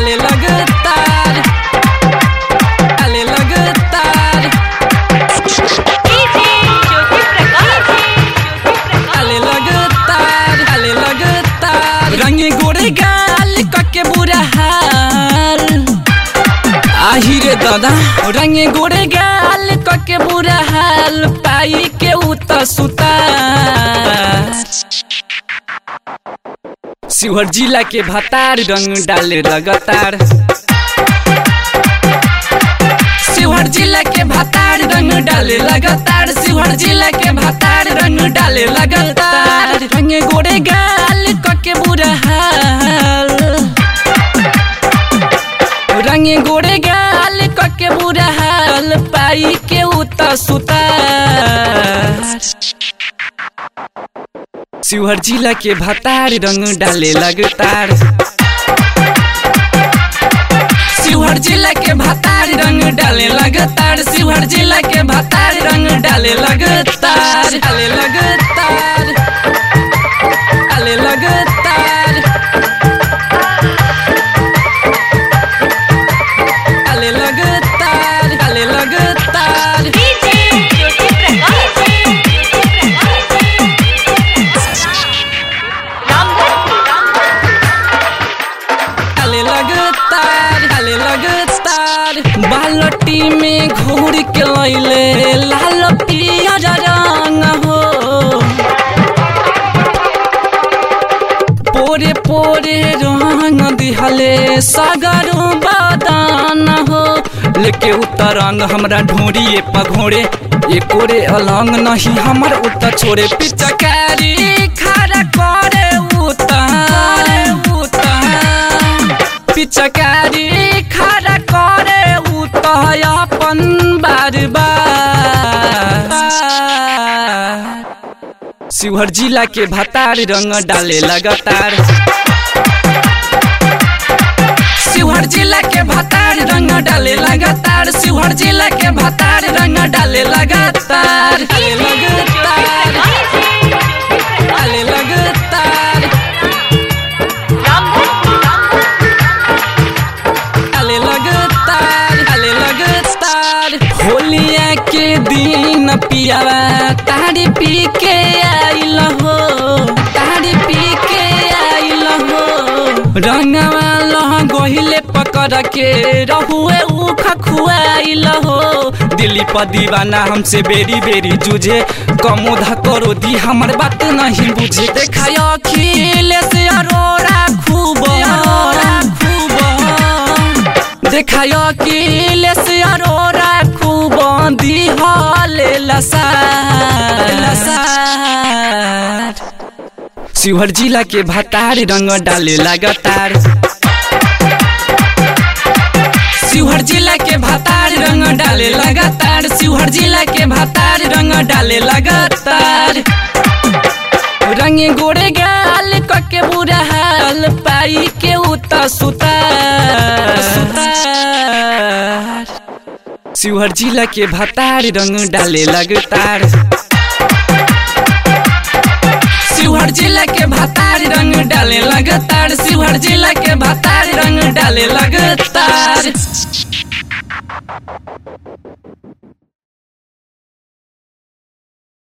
डाले लगातार डाले लगातार डीजे ज्योति प्रकाश डाले लगातार डाले लगातार रंगे गोरे गाल कके बुरा हाल आही रे दादा रंगे गोरे गाल कके बुरा हाल पाई के उत सुता शिवहर जिला के भतार रंग डाले लगातार शिवहर जिला के भतार रंग डाले लगातार शिवहर जिला के भतार रंग डाले लगातार रंगे गोरे गाल कके बुरा हाल रंगे गोरे गाल कके बुरा हाल पाई के उत सुतार शिवहर जिला के भतार रंग डाले लगातार शिवहर जिला के भतार रंग डाले लगातार शिवहर जिला के भतार रंग डाले लगातार डाले लगातार डाले लगातार डाले लगातार डाले लगातार डीजे ज्योति प्रकाश डाले लगातार डाले लगातार बालटी में घोर के लैले लाल पियर रंग हो पोरे पोरे रंग दिहले सगरो बदान हो लेके उतर रंग हमरा ढोरिए पघोरे ये कोरे अलंग नहीं हमर उतर छोड़े पिचकारी खड़ा करे उतर उतर पिचकारी खड़ा करे उतर अपन बार बार शिवहर जिला के भतार रंग डाले लगातार शिवहर जिला के भतार रंग डाले लगातार शिवहर जिला के भतार रंग डाले लगातार डाले लगातार डाले लगातार डाले लगातार डाले लगातार होलिया के दिन पियावा तारी पी के आइल हो तारी पी के आइल हो रंगवा लह गहिले पकड़ के रहुए उख खुआइल हो दिल्ली पर दीवाना हमसे बेरी बेरी जूझे कमोधा करो दी हमर बात नहीं बुझे देखा अखिलेश अरोड़ा खूब अरोड़ा खूब देखाय अखिलेश अरोड़ा खूब दिहले लसार लसार शिवहर जिला के भतार रंग डाले लगातार शिवहर जिला के भतार रंग डाले लगातार शिवहर जिला के भतार रंग डाले लगातार रंगे गोरे गाल कके बुरा हाल पाई के उत सुतार सुतार शिवहर जिला के भतार रंग डाले लगातार शिवहर जिला के भतार रंग डाले लगातार शिवहर जिला के भतार रंग डाले लगातार